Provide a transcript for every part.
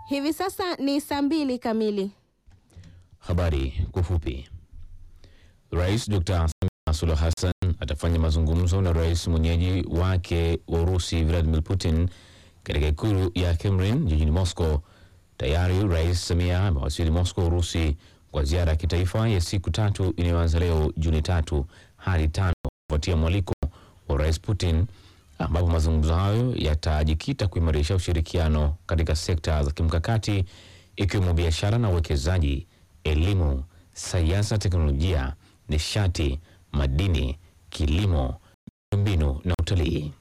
Hivi sasa ni saa mbili kamili. Habari kwa ufupi. Rais Dr. Samia Suluhu Hassan atafanya mazungumzo na rais mwenyeji wake wa Urusi Vladimir Putin katika ikulu ya Kremlin jijini Moscow. Tayari Rais Samia amewasili Moscow, Urusi, kwa ziara ya kitaifa ya siku tatu inayoanza leo Juni tatu hadi tano kufuatia mwaliko wa Rais Putin, ambapo mazungumzo hayo yatajikita kuimarisha ushirikiano katika sekta za kimkakati ikiwemo biashara na uwekezaji, elimu, sayansi na teknolojia, nishati, madini, kilimo, miundombinu na utalii.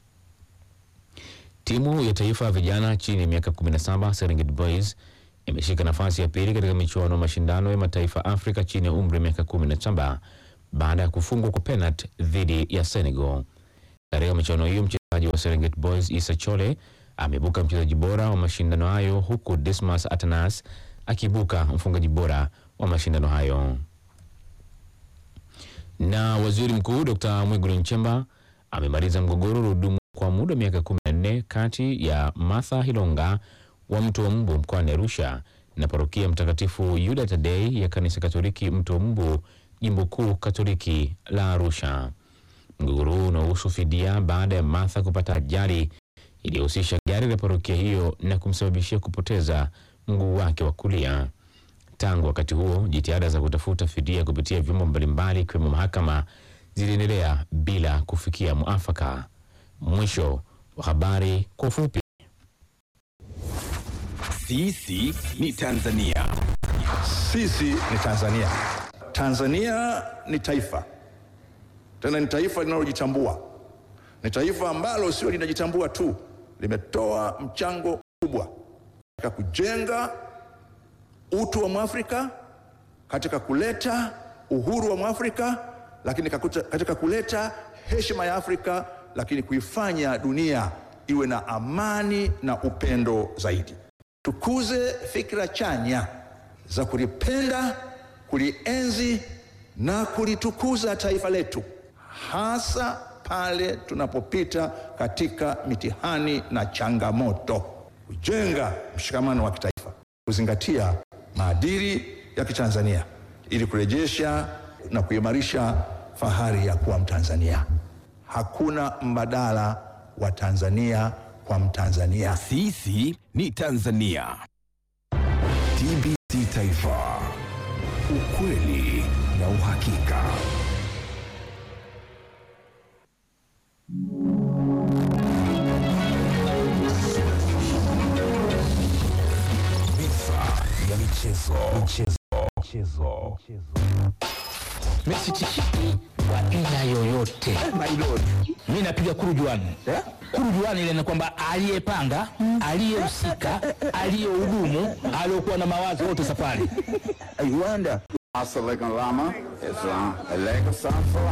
Timu ya taifa ya vijana chini ya miaka 17 Serengeti Boys imeshika nafasi ya pili katika michuano ya mashindano ya mataifa Afrika chini ya umri wa miaka 17 baada ya kufungwa kwa penalti dhidi ya Senegal. Katika michuano hiyo mchezaji wa Serengeti Boys Issa Chole ameibuka mchezaji bora wa mashindano hayo huku Dismas Atanas akiibuka mfungaji bora wa mashindano hayo. Na waziri mkuu Dr. Mwigulu Nchemba amemaliza mgogoro uliodumu kwa muda wa miaka 14 kati ya Martha Hilonga wa Mto wa Mbu mkoani Arusha na parokia Mtakatifu Yuda Tadei ya kanisa Katoliki Mto wa Mbu jimbo kuu Katoliki la Arusha. Mgogoro huu unahusu fidia baada ya Martha kupata ajali iliyohusisha gari la parokia hiyo na kumsababishia kupoteza mguu wake wa kulia. Tangu wakati huo, jitihada za kutafuta fidia kupitia vyombo mbalimbali ikiwemo mahakama ziliendelea bila kufikia mwafaka. Mwisho wa habari kwa ufupi. Sisi ni Tanzania. Sisi ni Tanzania. Tanzania ni taifa, tena ni taifa linalojitambua. Ni taifa ambalo sio linajitambua tu, limetoa mchango mkubwa katika kujenga utu wa Mwafrika, katika kuleta uhuru wa Mwafrika, lakini kakuta- katika kuleta heshima ya Afrika, lakini kuifanya dunia iwe na amani na upendo zaidi. Tukuze fikra chanya za kulipenda, kulienzi na kulitukuza taifa letu, hasa pale tunapopita katika mitihani na changamoto, kujenga mshikamano wa kitaifa, kuzingatia maadili ya Kitanzania ili kurejesha na kuimarisha fahari ya kuwa Mtanzania. Hakuna mbadala wa Tanzania kwa Mtanzania. Sisi ni Tanzania. TBC Taifa, ukweli na uhakika. Visa ya michezo, michezo, michezo, michezo. Messi tishiki kwa aina yoyote. Mi napiga kurujuani kurujuani ile ni kwamba aliyepanga, aliyehusika, aliyehudumu, aliyokuwa na mawazo wote safari. Assalamualaikum lama. It's uh, a leg of sun for